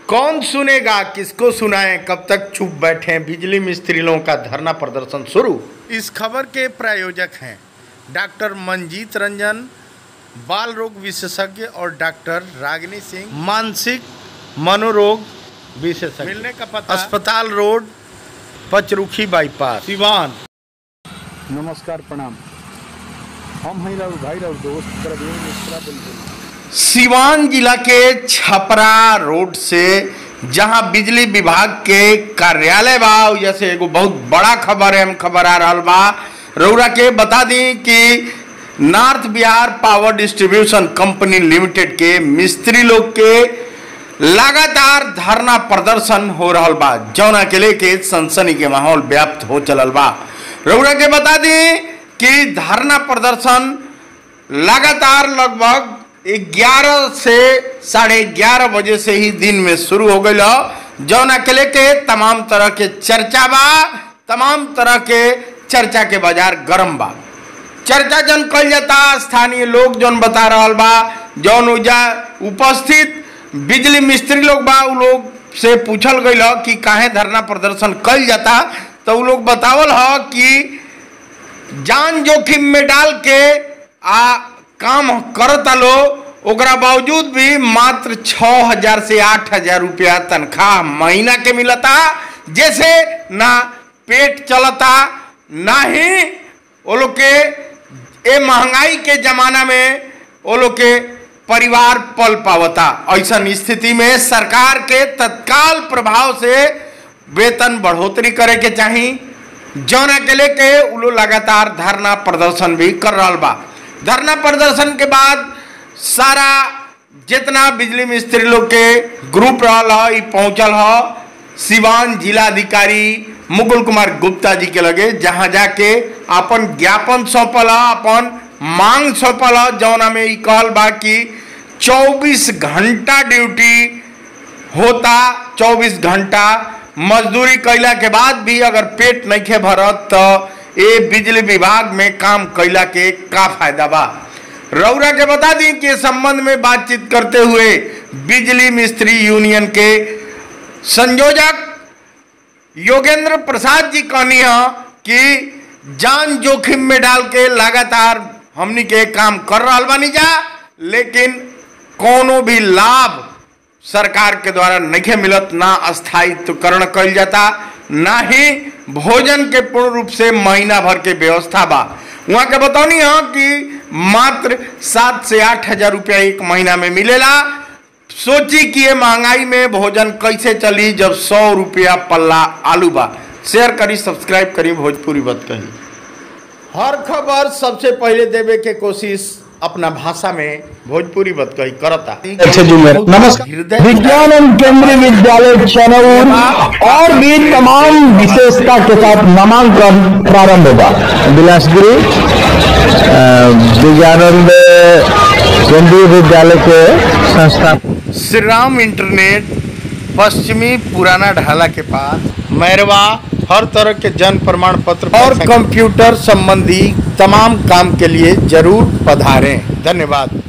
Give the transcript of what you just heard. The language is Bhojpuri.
कौन सुनेगा किसको सुनाएं कब तक चुप बैठे बिजली मिस्त्री लोगों का धरना प्रदर्शन शुरू इस खबर के प्रायोजक हैं डॉक्टर मंजीत रंजन बाल रोग विशेषज्ञ और डॉक्टर रागिनी सिंह मानसिक मनोरोग विशेषज्ञ मिलने का पता अस्पताल रोड पचरुखी बाईपास सिवान नमस्कार प्रणाम हम हैं राहुल भाई राहुल दोस्त प्रवीण मिश्रा बुलबुल सिवान जिला के छपरा रोड से जहां बिजली विभाग के कार्यालय बा उ जैसे एगो बहुत बड़ा खबर है हम खबर आ रहल बा रउरा के बता दी कि North Bihar Power Distribution Company Limited के मिस्त्री लोग के लगातार धरना प्रदर्शन हो रहल बा जौना के लेके सनसनी के माहौल व्याप्त हो चलल बा रउरा के बता दी कि धरना प्रदर्शन लगातार लगभग 11 से साढ़े ग्यारह बजे से ही दिन में शुरू हो गई जौना के लेके तमाम तरह के चर्चा बा तमाम तरह के चर्चा के बाजार गरम बा चर्चा जन कल जाता स्थानीय लोग जौन बता रहल बा जौन उजा उपस्थित बिजली मिस्त्री लोग बा उ लोग से पूछल गई कि काहे धरना प्रदर्शन कल जाता तो उ लोग बतावल ह कि जान जोखिम में डाल के आ काम करता लो ओकरा बावजूद भी मात्र छः हजार से आठ हजार रुपया तनख्वाह महीना के मिलता जैसे ना पेट चलता ना ही वो लोग के ए महंगाई के जमाना में वो लोग के परिवार पल पावता ऐसा स्थिति में सरकार के तत्काल प्रभाव से वेतन बढ़ोतरी करे के चाही जौना के लेके उ लोग लगातार धरना प्रदर्शन भी कर रहा बा धरना प्रदर्शन के बाद सारा जितना बिजली मिस्त्री लोग के ग्रुप रहल ह, ई पहुंचल ह सिवान जिलाधिकारी मुकुल कुमार गुप्ता जी के लगे जहां जाके अपन ज्ञापन सौंपल ह, अपन मांग सौंपल ह, जौना में ई कहल बा कि 24 घंटा ड्यूटी होता 24 घंटा मजदूरी कैला के बाद भी अगर पेट नहीं भरत तो ये बिजली विभाग में काम कैला के का फायदा बा रौरा के बता दी कि इस संबंध में बातचीत करते हुए बिजली मिस्त्री यूनियन के संयोजक योगेंद्र प्रसाद जी कहनी है कि जान जोखिम में डाल के लगातार हमनी के काम कर रहा बानी जा लेकिन कोनो भी लाभ सरकार के द्वारा नहीं मिलत ना स्थायित्वकरण कल जाता ना ही भोजन के पूर्ण रूप से महीना भर के व्यवस्था बा वहाँ के बतौनी है कि मात्र सात से आठ हजार रुपया एक महीना में मिलेला सोची कि ये महंगाई में भोजन कैसे चली जब सौ रुपया पल्ला आलू बा शेयर करी सब्सक्राइब करी भोजपुरी बत कही हर खबर सबसे पहले देवे के कोशिश अपना भाषा में भोजपुरी बत कही करता अच्छे जुमेर नमस्कार हृदय विज्ञान एवं केंद्रीय विद्यालय चनौर और भी तमाम विशेषता के साथ नामांकन प्रारंभ होगा बिलासपुरी विज्ञानंद केंद्रीय विद्यालय के संस्था श्री राम इंटरनेट पश्चिमी पुराना ढाला के पास मैरवा हर तरह के जन प्रमाण पत्र और कंप्यूटर संबंधी तमाम काम के लिए जरूर पधारें धन्यवाद